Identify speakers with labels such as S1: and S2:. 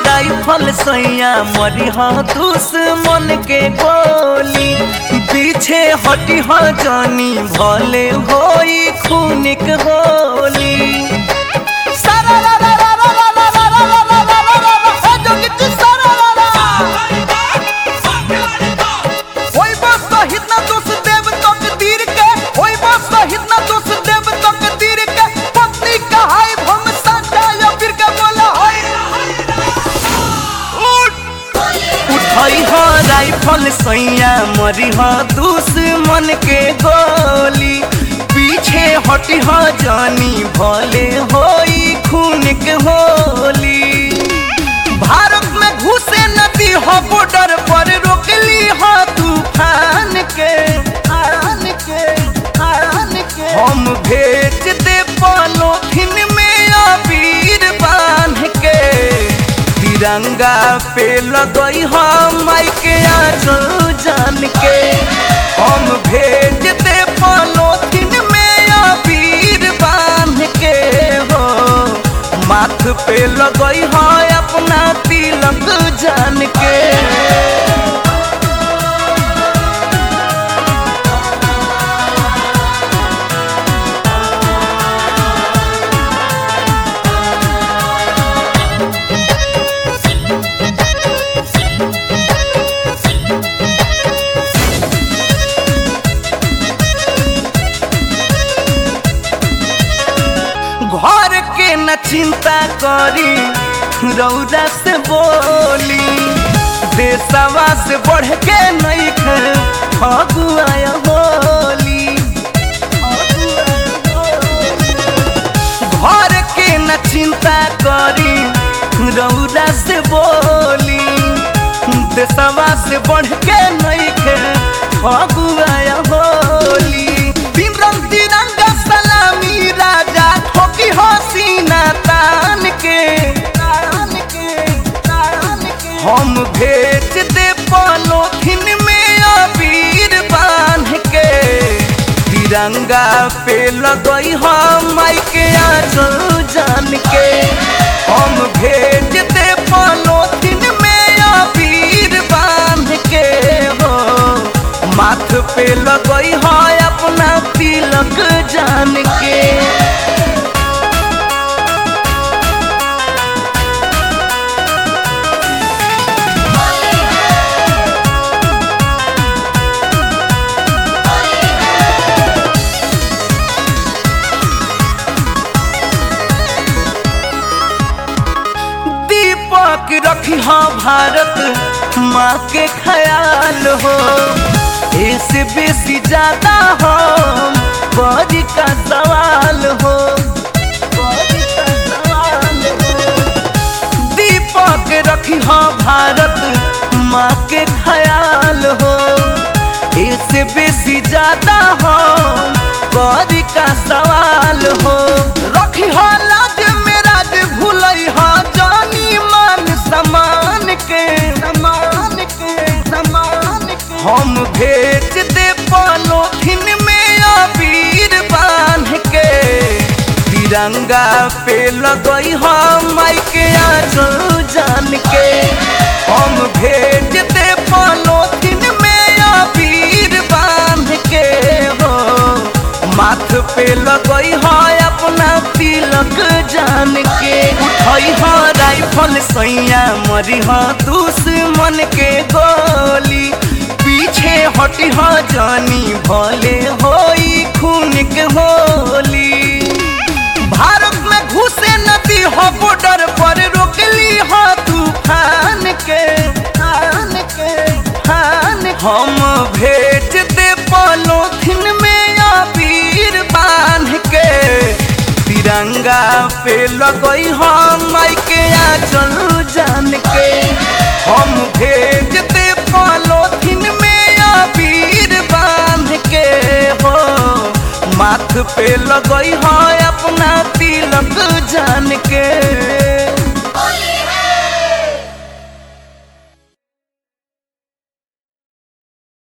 S1: Rifle सैया मरी हो दुश्मन के गोली पीछे हटी हो जानी भले होई खून के होली सारा रा रा रा रा रा रा रा रा रा रा रा रा रा, हे जोगी जी सारा रा रा। होई बस शहीद ना दोष देव तकदीर के होई बस शहीद ना दोष देव तकदीर के पत्नी कहाई हम साचा या फिर के बोला होई उठाई हो राइफल सैया मरी हो दुश्मन के गोली पीछे हटी हो जानी भले होई खून के होली भारत में घुसे नदी हो बॉर्डर पर रोकली हो तूफान के आन के आन के हम भेज दे पॉलोथिन में अबीर बांध के तिरंगा पे लगई हम माई के आंचल जान के हम भेज दे पॉलोथिन में अबीर बांध के हो माथ पे लगई है अपना तिलक जान के घर के न चिंता करी रौदा से बोली देशवा से बढ़ के नहीं खे फगुआ होली घर के न चिंता करी रौदा से बोली देशवा से बढ़ के नहीं खे फगुआ होली तीन रंग तिरंगा सलामी राजा ठोकी हसीना तान के तान के तान के हम भेज दे पॉलोथिन में अबीर बांध के तिरंगा पे लगई हम माई के आंचल जान के हम भेज दे पॉलोथिन में अबीर बांध के हो माथ पे लगई है अपना तिलक जान के दीपक रखी हो भारत माँ के ख्याल हो इससे बेसी ज्यादा हो बड़ी का सवाल हो बड़ी का सवाल हो। दीपक रखी हो भारत माँ के ख्याल हो इससे बेसी ज्यादा हो बड़ी का सवाल हो रखी हो लाज मेरा भूलई हो जानी मान समान के समान के समान के हम भेज दे पॉलोथिन में अबीर बांध के तिरंगा पे लगई हम माई के आंचल जान के हम भेज दे पॉलोथिन में अबीर बांध के हो माथ पे लगई है अपना तिलक जान के उठई है राइफल सैया मरी है दुश्मन के गोली पीछे हटी है जानी भले होई खून के होली भारत में घुसे नदी हो बॉर्डर पर रोकली हो तूफान के फान के फान हम भेज दे पॉलोथिन में अबीर बांध के तिरंगा पे लगई हम माई के आंचल जान के हम भेज दे पॉलोथिन में अबीर बांध के हो माथ पे लगई है अपना तिलक जान के